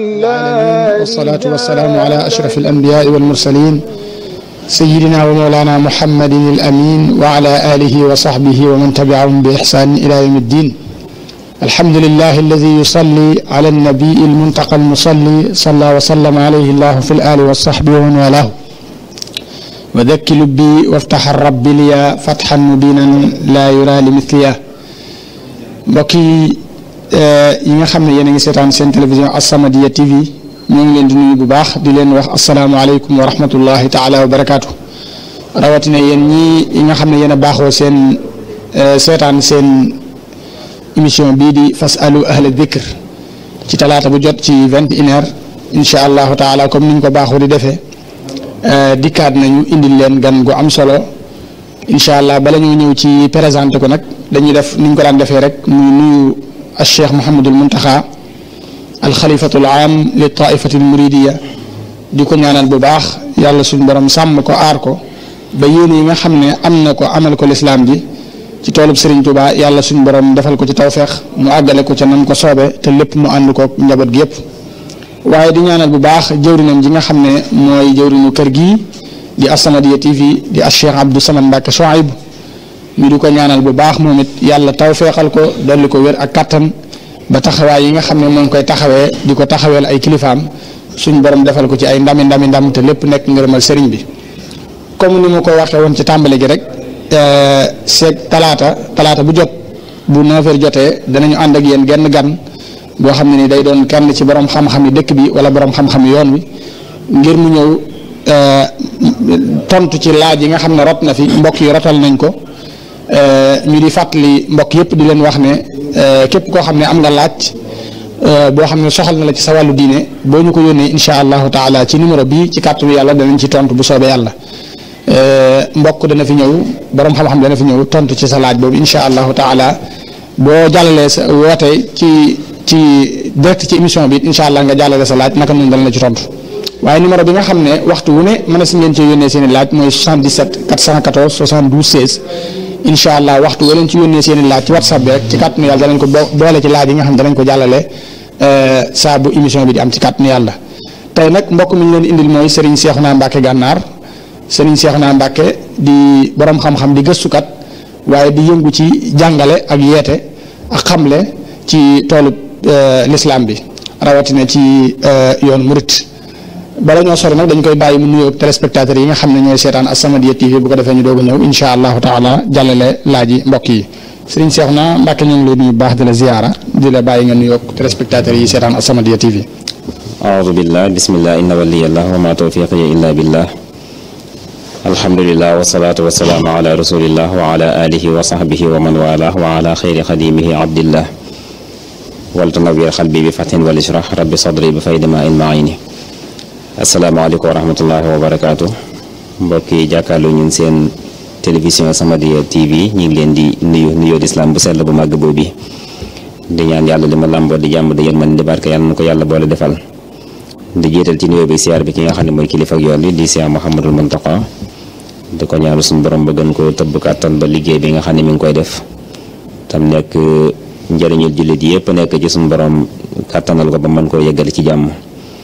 والصلاة والسلام على أشرف الأنبياء والمرسلين سيدنا ومولانا محمد الأمين وعلى آله وصحبه ومن تبعهم بإحسان إلى يوم الدين الحمد لله الذي يصلي على النبي المنتقى المصلي صلى وسلم عليه الله في الآل والصحب ومن والاه وذك لبي وافتح الرب لي فتحا مبينا لا يرى لمثليه mbokk yi nga xam ne yéen a ngi seetaan seen télévision As-Samadiyya TV ñoo ngi leen di nuyu bu baax di leen wax asalaamualeykum wa rahmatullahi taala wa barakaatu rawatina yéen ñii yi nga xam ne yéen a baaxoo seen seetaan seen émission bii di fasalu ahla dikr ci talaata bu jot ci vingt et une heure incha allahu taala comme niñ ko baaxoo di defee dikkaat nañu indil leen gan gu am solo incha allah bala ñoo ñëw ci présenté ko nag dañuy def niñ ko daan defee rek muy nuyu al cheikh Mouhamadul Muntaxa al xalifatul aam li taifati al muridiya di ko ñaanal bu baax yàlla suñu borom sàmm ko aar ko ba yéen yi nga xam ne am na ko amal ko lislaam ji ci toolub Serigne Touba yàlla suñu borom defal ko ci tawféex mu àggale ko ca nam ko soobe te lépp mu ànd ko njaboot gi yëpp waaye di ñaanal bu baax jëwrinam ji nga xam ne mooy jëwrinu kër gii di As-Samadiyya TV di al cheikh Abdou Samad Mbacke Chouaib ñu di ko ñaanal bu baax moom it yàlla tawféexal ko dolli ko wér ak kattan ba taxawaay yi nga xam ne moo ngi koy taxawee di ko taxaweel ay kilifaam suñ borom defal ko ci ay ndami ndami ndam te lépp nekk ngërëmal sëriñ bi comme ni ma ko waxee woon ci tàmbali gi rek seeg talaata talaata bu jot bu 9h jotee danañu ànd ak yéen genn gan boo xam ne ni day doon kenn ci borom xam-xam yi dëkk bi wala borom xam-xam yoon wi ngir mu ñëw tontu ci laaj yi nga xam ne rot na fi mbokk yi rotal nañ ko. ñu di fàttali mbokk yëpp di leen wax ne képp koo xam ne am nga laaj boo xam ne soxal na la ci sa wàllu diine boo ñu ko yónnee incha allahu taala ci numéro bi ci kàttanu yàlla danañ ci tontu bu soobee yàlla mbokk dana fi ñëw borom xam-xam dana fi ñëw tontu ci sa laaj boobu incha allahu taala boo jàllalee sa woote ci ci direct ci émission bi incha allah nga jàllale sa laaj naka noonu dana la ci tontu waaye numéro bi nga xam ne waxtu wu ne mën na si ngeen cee yónnee seen i laaj mooy 77 414 72 16. incha allah waxtu wala ci yónnee seen i laaj ci whatsapp bi rek ci kàttanu yàlla danañ ko boole ci laaj yi nga xam danañ ko jàllale saa bu émission bi di am ci kàttanu yàlla tey nag mbokk mi ñu leen indil mooy Serigne Cheikhouna Mbacke Gànnaar Serigne Cheikhouna Mbacke di borom xam-xam di gëstukat waaye di yëngu ci jàngale ak yeete ak xamle ci toolu l'islam bi rawatina ci yoon murit bala ñoo sori nag dañ koy bàyyi mu nuyoo téléspectateurs yi nga xam ne ñooy seetaan As-Samadiyya TV bu ko defee ñu doog a ñëw incha allahu taala jàllale laaj yi mbokk yi sëriñ Cheikhouna Mbacke ñu ngi lay nuyu baax di la ziyaara di la bàyyi nga nuyoo téléspectateurs yi seetaan As-Samadiyya TV. aoudu billah bismillah inna waliyallah wa ma tawfiqiya illa billah alhamdulillah wasalaatu wasalaamu ala rasulillah wa ala alihi wa sahbihi wa man walah wa ala xayri xadimihi abdillah waltanawir xalbi bi fatin wal ishrah rabbi sadri bi faydi ma in maini asalaamaaleykum wa rahmatullahi wa barakaatu mbokk yi jàkkaarloo ñun seen télévision As-Samadiyya TV ñu ngi leen di nuyu nuyoo di islam bu sell bu màgg boobu di ñaan yàlla li ma làmboo di jàmm di yërmande di barke yàlla na ko yàlla boole defal di jiital ci nuyoo bi siyaar bi ki nga xam ne mooy kilifa ak yoon bi di Cheikh Mouhamadul Mountakha di ko ñaanu suñu borom ba gën ko tëbb kàttan ba liggéey bi nga xam ne mi ngi koy def tam nekk njëriñul jullit yëpp nekk ci suñu borom kàttanal ko ba mën koo yeggali ci jàmm.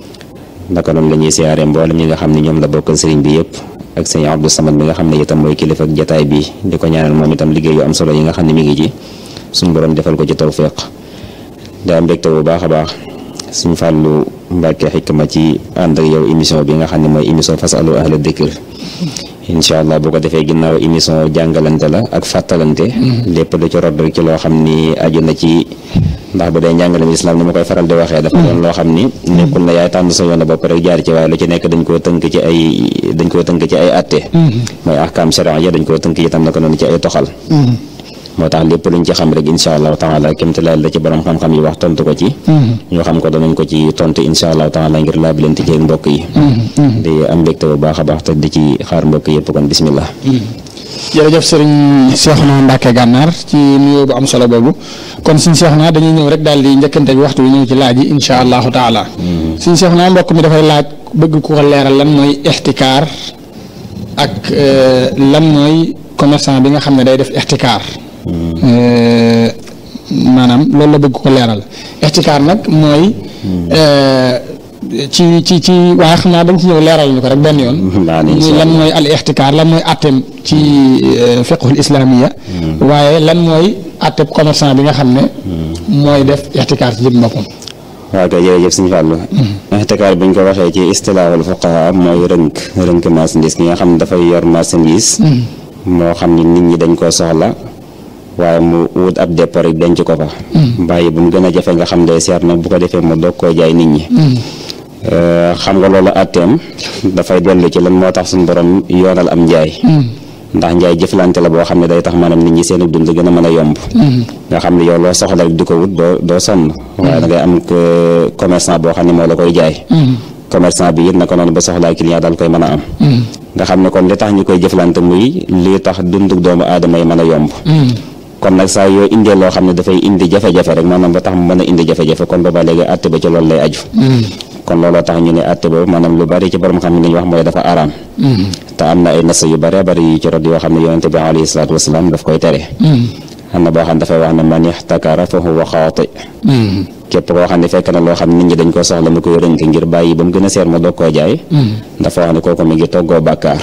naka noonu la ñuy siyaare mboolem ñi nga xam ne ñoom la bokkal sëriñ bi yëpp ak sëñ Abdou Samad mi nga xam ne itam mooy kilifa ak jataay bi di ko ñaanal moom itam liggéey yu am solo yi nga xam ne mi ngi ci suñu borom defal ko ci tawfiq daa mbégte bu baax a baax suñ fàllu Mbàkke xikma ci ànd ak yow émission bi nga xam ne mooy émission fasalu ahla dikr incha allah bu ko defee ginnaaw émission jàngalante la ak fàttalante lépp lu ci rod rek ci loo xam ni aju na ci ndax bu dee njàngalem islam ni ma koy faral di waxee dafa doon loo xam ni nekkul na yaay tànn sa yoon bopp rek jaar ci waaye lu ci nekk dañ koo tënk ci ay dañ koo tënk ci ay atte mooy ahkaam sharia dañ koo tënk itam naka noonu ci ay toxal moo tax lépp luñ ci xam rek incha allahu taala kémte laal la ci borom xam-xam yi wax tontu ko ci ñoo xam ko danañ ko ci tontu incha allahu taala ngir laa bi leen ci mbokk yi di am mbégte bu baax a baax te di ci xaar mbokk yëpp kon bismillah jërëjëf sëriñ Cheikhouna Mbacke Gànnaar ci nuyoo bu am solo boobu kon suñ Cheikhouna dañuy ñëw rek daal di njëkkante bi waxtu bi ñëw ci laaj yi incha allahu taala suñ Cheikhouna mbokk mi dafay laaj bëgg ku ko leeral lan mooy ixtikaar ak lan mooy commerçant bi nga xam ne day def ixtikaar maanaam loolu la bëgg ko leeral ixtikaar nag mooy ci ci ci waaye xam naa dañ ci ñëw leeral ñu ko rek benn yoon muy lan mooy al ixtikaar lan mooy atteem ci fiqhul islaamiya waaye lan mooy atteem commerçant bi nga xam ne mooy def ixtikaar ci jëm boppam waaw kay jërëjëf suñu fàllu ixtikaar bu ñu ko waxee ci istilaahul fuqaha mooy rënk rënk marchandise ki nga xam ne dafay yor marchandise moo xam ni nit ñi dañ koo soxla waaye mu wut ab dépôt rek denc ko fa bàyyi bu mu gën a jafe nga xam day seer nag bu ko defee mu doog koo jaay nit ñi xam nga loolu atteem dafay dellu ci lan moo tax suñu borom yoonal am njaay ndax njaay jëflante la boo xam ne day tax maanaam nit ñi seen dund gën a mën a yomb nga xam ne yow loo soxla rek di ko wut doo doo sonn waaye da ngay am commerçant boo xam ne moo la koy jaay commerçant bi it naka noonu ba soxlaa client daal koy mën a am nga xam ne kon li tax ñu koy jëflante muy lii tax dunduk doomu aadama yi mën a yomb kon nag saa yoo indee loo xam ne dafay indi jafe-jafe rek maanaam ba tax mu mën a indi jafe-jafe kon booba léegi àtte ba ci loolu lay aju kon looloo tax ñu ne àtte boobu maanaam lu bari ci borom xam ne li ñu wax mooy dafa araam te am na ay nas yu bari bari yu ci rot yoo xam ne yonente bi alayhi salaatu wasalaam daf koy tere am na boo xam ne dafay wax ne man ixtakara fa huwa xaati képp koo xam ne fekk na loo xam ne nit ñi dañ ko soxla mu koy rënk ngir bàyyi ba mu gën a seer ma doog koo jaay dafa wax ne kooku mi ngi toggoo bàkkaar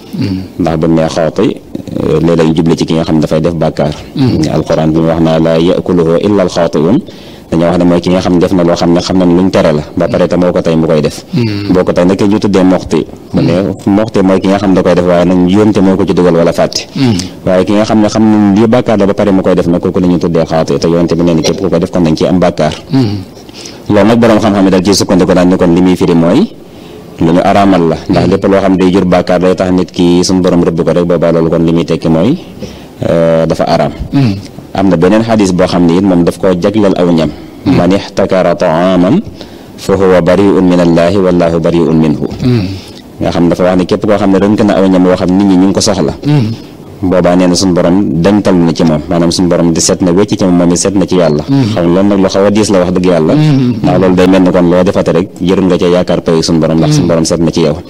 ndax bu nee xaati léeg-léeg ñu jubli ci ki nga xam ne dafay def bàkkaar alquran bi mu wax naa la yakuluhu illa alxaatiun dañoo wax ne mooy ki nga xam ne def na loo xam ne xam nañ luñ tere la ba pare te moo ko tey mu koy def boo ko tey nag ñu tuddee moxti mu ne moxti mooy ki nga xam ne da koy def waaye nag yónte moo ko ci dugal wala fàtte waaye ki nga xam ne xam nañ lii bàkkaar la ba pare mu koy def nag kooku la ñu tuddee xaati te yónte bi nee na képp ku ko def kon dañ ci am bàkkaar loolu nag boroom xam-xam ne dal ci sukkandiku daan ne kon li muy firi mooy lu ñu araamal la ndax lépp loo xam ne day jur bàkkaar day tax nit ki suñu borom rëbb ko rek boobaa loolu kon li muy tekki mooy dafa araam am na beneen xadis boo xam ne it moom daf koo jagleel aw ñam man ixtakara taaman fa huwa bariun min allaahi wallaahu bariun minhu nga xam dafa wax ne képp koo xam ne rënk na aw ñam woo xam nit ñi ñu ngi ko soxla boobaa nee na suñu borom dañtal na ci moom maanaam suñu borom di set na wecc ci moom moom it set na ci yàlla xam loolu nag lu xaw a diis la wax dëgg yàlla ndax loolu day mel ni kon loo defate rek jërul nga cee yaakaar pay suñu borom ndax suñu borom set na ci yow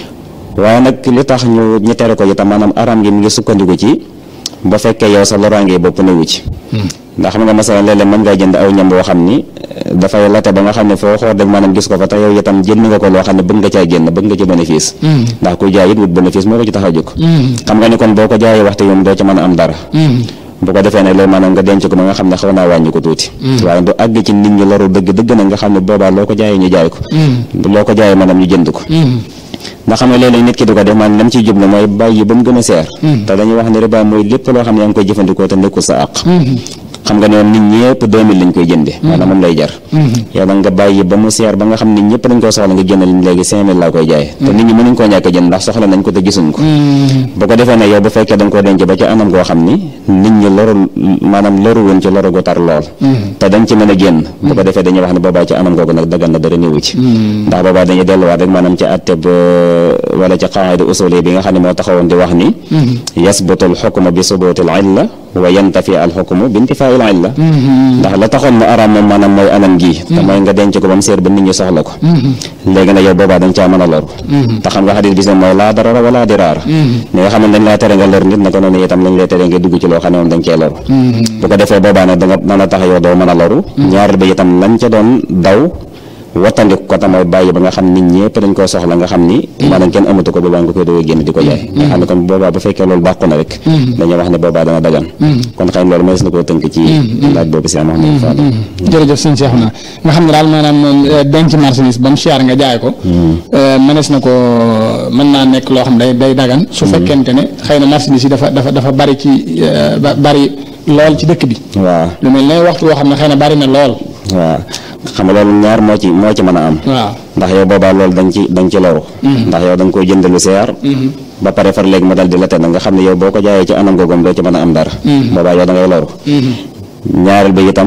waaye nag li tax ñu ñu tere ko itam maanaam araam gi mi ngi sukkandiku ci ba fekkee yow sa loraange bopp newu ci ndax xam nga masalan léeg-léeg mën ngaa jënd aw ñam boo xam ni dafay late ba nga xam ne foo xool rek maanaam gis ko fa te yow itam jënd nga ko loo xam ne bëgg nga caa génn bëgg nga ci bénéfice ndax kuy jaay it wut bénéfice moo ko ci tax a jóg xam nga ni kon boo ko jaayee waxtu yoom doo ci mën a am dara bu ko defee ne loolu maanaam nga denc ko ba nga xam ne xaw naa wàññi ko tuuti waaye du àgg ci nit ñi loru dëgg dëgg na nga xam ne boobaa loo ko jaayee ñu jaay ko loo ko jaayee maanaam ñu jënd ko ndax xam nga léeg-léeg nit ki di ko def maanaam lam ciy jublu mooy bàyyi ba mu gën a seer te dañuy wax ne riba mooy lépp loo xam ne yaa ngi koy jëfandikoo te nekkul sa àq xam nga ne woon nit ñëpp 2000 lañ koy jënde maanaam moom lay jar yow nag nga bàyyi ba mu seer ba nga xam ne ñëpp dañ koo soxla nga jënd leen léegi 5000 laa koy jaay te nit ñi mënuñ koo ñàkk a jënd ndax soxla nañ ko te gisuñ ko bu ko defee ne yow bu fekkee da nga koo denc ba ci anam goo xam ni nit ñi loru maanaam loru woon ci loru gu tar lool te dañ ci mën a génn bu ko defee dañuy wax ne boobaa ci anam googu nag dagan na dara néewu ci ndax boobaa dañuy delluwaat rek maanaam ci atte ba wala ci qaida usuli bi nga xam ne moo taxawoon di wax ni yasbutu al xukmu bi subuti al illa wa yantafi al xukmu bi intifaa al illa ndax la taxoon mu araam moom maanaam mooy anam gii te mooy nga denc ko ba mu seer ba nit ñi soxla ko léegi nag yow boobaa dañ caa mën a loru te xam nga xadis bi mooy laa darara wala diraara ni nga xam ne dañ laa tere nga lor nit naka noonu itam lañ lay tere nga dugg ci loo xam ne moom dañ cee loru bu ko defee boobaa nag da nga mën a tax yow doo mën a loru ñaareel ba itam lañ ca doon daw wattandiku ko tam mooy bàyyi ba nga xam nit ñëpp dañ koo soxla nga xam ni maanaam kenn amatu ko boobaa nga koy doog a génn di ko jaay nga xam ne kon boobaa bu fekkee loolu bàqu na rek dañuy wax ne boobaa dana dagan kon xëy na loolu mënees na koo tënk ci laaj boobu si Mouhamadou Fadal jërëjëf sëñ Cheikh na nga xam ne daal maanaam denc marchandise ba mu cher nga jaay ko mënees na ko mën naa nekk loo xam day day dagan su fekkente ne xëy na marchandise yi dafa dafa dafa bari ci bari lool ci dëkk bi waaw lu mel ne waxtu woo xam ne xëy na bari na lool waaw xam nga loolu ñaar moo ci moo ci mën a am waaw ndax yow boobaa loolu dañ ci dañ ci loru ndax yow da nga koy jënd lu seer ba pare far léegi mu dal di la tedd nga xam ne yow boo ko jaayee ci anam googam doo ci mën a am dara boobaa yow da ngay loru ñaareel ba itam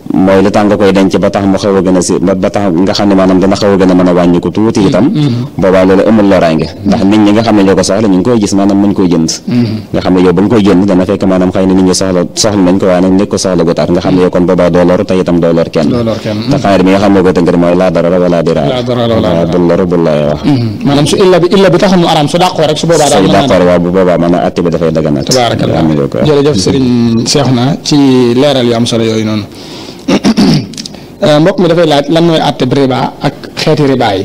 mooy li tax nga koy denc ba tax mu xaw a gën a si ba tax nga xam ne maanaam dana xaw a gën a mën a wàññi ko tuuti itam boobaa loolu amul loraange ndax nit ñi nga xam ne ñoo ko soxla ñu ngi koy gis maanaam mën koy jënd nga xam ne yow ba nga koy jënd dana fekk maanaam xëy na nit ñi soxla soxla nañ ko waaye nag nekk ko soxla gu tar nga xam ne yow kon boobaa doo lor te itam doo lor kenn te xaar bi nga xam ne ko tënkër mooy laa darara wala diraar waaw bul lor bul lay wax maanaam su illa bi illa bi taxul mu araam su dàqoo rek su boobaa daal su dàqoo waaw bu boobaa maanaam atti bi dafay daganaat tabaarakallah jërëjëf sëriñ Seexuna ci leeral yu am solo yooyu noonu mbokk mi dafay laaj lan mooy àtte riba ak xeeti riba yi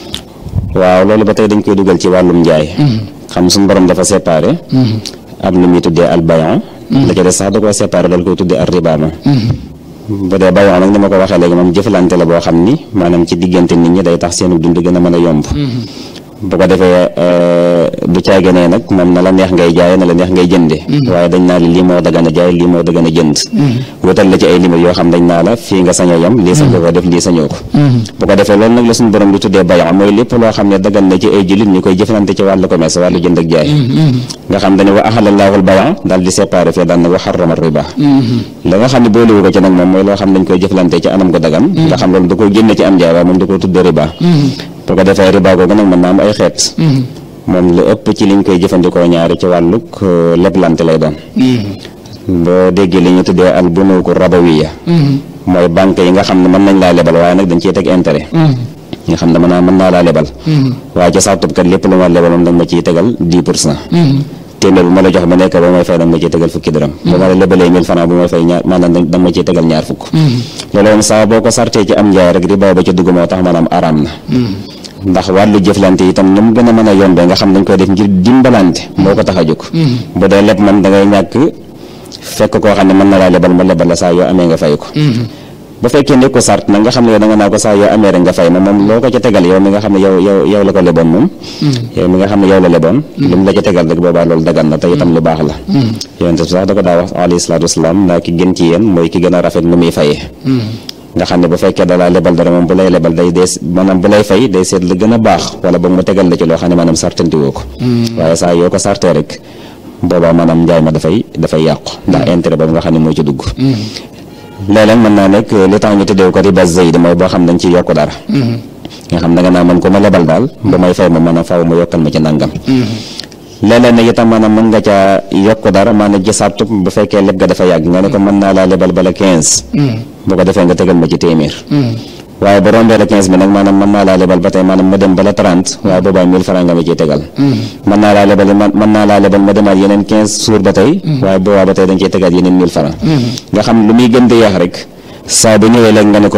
waaw loolu ba tey dañ koy dugal ci wàllum njaay xam suñu borom dafa séparé am lu muy tuddee al bayon la ca des sax da koo séparé dal koy tuddee al riba ma bu dee bayon nag ni ma ko waxee léegi moom jëflante la boo xam ni maanaam ci diggante nit ñi day tax seenu dund gën a mën a yomb bu ko defee du caagenee nag moom na la neex ngay jaay na la neex ngay jënde waaye dañ naa la lii moo dagan a jaay lii moo dagan a jënd wutal la ci ay limite yoo xam dañ naa la fii nga sañoo yam lii sañoo ko def lii sañoo ko bu ko defee loolu nag la suñu borom lu tuddee bayon mooy lépp loo xam ne dagan na ci ay jullit ñu koy jëflante ci wàllu commerce wàllu jënd ak jaay nga xam dañu wa ahalallaahu al bayon daal di séparé fii daal na wa harrama riba la nga xam ne boolewu ko ci nag moom mooy loo xam dañ koy jëflante ci anam ko dagan nga xam loolu da koy génne ci am jaay waaye moom da koy tuddee riba bu ko defee riba googu nag mën naa am ay xeet moom lu ëpp ci liñ koy jëfandikoo ñaari ci wàllug leblante lay doon boo déggee li ñu tuddee al bunuuku rabawiya mooy banque yi nga xam ne mën nañ laa lebal waaye nag dañ ciy teg intérêt nga xam ne mën naa mën naa laa lebal waaye ci sartub kat lépp lu ma lebal moom da nga ma ciy tegal dix pour cent téeméer bu ma la jox ba nekk ba may fay da nga ma ciy tegal fukki dërëm bu ma la lebalee mille francs bu may fay ñaar maanaam da nga ma ciy tegal ñaar fukk loolu moom saa boo ko sartee ci am njaay rek riba ba ci dugg moo tax maanaam araam na ndax wàllu jëflante itam ni mu gën a mën a yombee nga xam dañ koy def ngir dimbalante moo ko tax a jóg bu dee leb man da ngay ñàkk fekk koo xam ne mën na laa lebal ma lebal la saa yoo amee nga fay ko bu fekkee ne ko sart nag nga xam ne yow da nga naa ko saa yoo amee rek nga fay ma moom loo ko ca tegal yow mi nga xam ne yow yow yow la ko leboon moom yow mi nga xam ne yow la leboon lu mu la ca tegal rek boobaa loolu dagan na te itam lu baax la yonent bi sax da ko daa wax alayhi salaatu wasalaam naa ki gën ci yéen mooy ki gën a rafet nu muy fayee nga xam ne bu fekkee dalaa lebal dara moom bu lay lebal day dee maanaam bu lay fay day seet la gën a baax wala boog mu tegal la ci loo xam ne maanaam sartanti woo ko waaye saa yoo ko sartee rek boobaa maanaam njaay ma dafay dafay yàqu ndax intérêt boobu nga xam ne moo ci dugg léeg-léeg mën naa nekk li tax ñu tuddee ko riba zayd mooy boo xam dañ ciy yokk dara nga xam da nga naa man ko ma lebal daal ba may fay ma maanaam faaw ma yokkal ma ci nangam léeg-léeg nag itam maanaam mën nga caa yokk dara maanaam ci sartu bu fekkee leb ga dafa yàgg nga ne ko mën naa laa lebal bala quinze bu ko defee nga tegal ma ci téeméer waaye bu rombee la quinze bi nag maanaam mën naa laa lebal ba tey maanaam ma dem bala trente waaye boobaa mille francs nga ma ciy tegal mën naa laa lebal mën naa laa lebal ma demaat yeneen quinze jours ba tey waaye boobaa ba tey dañ ciy tegaat yeneen mille francs nga xam lu muy gën di yeex rek saa bu ñëwee léegi nga ne ko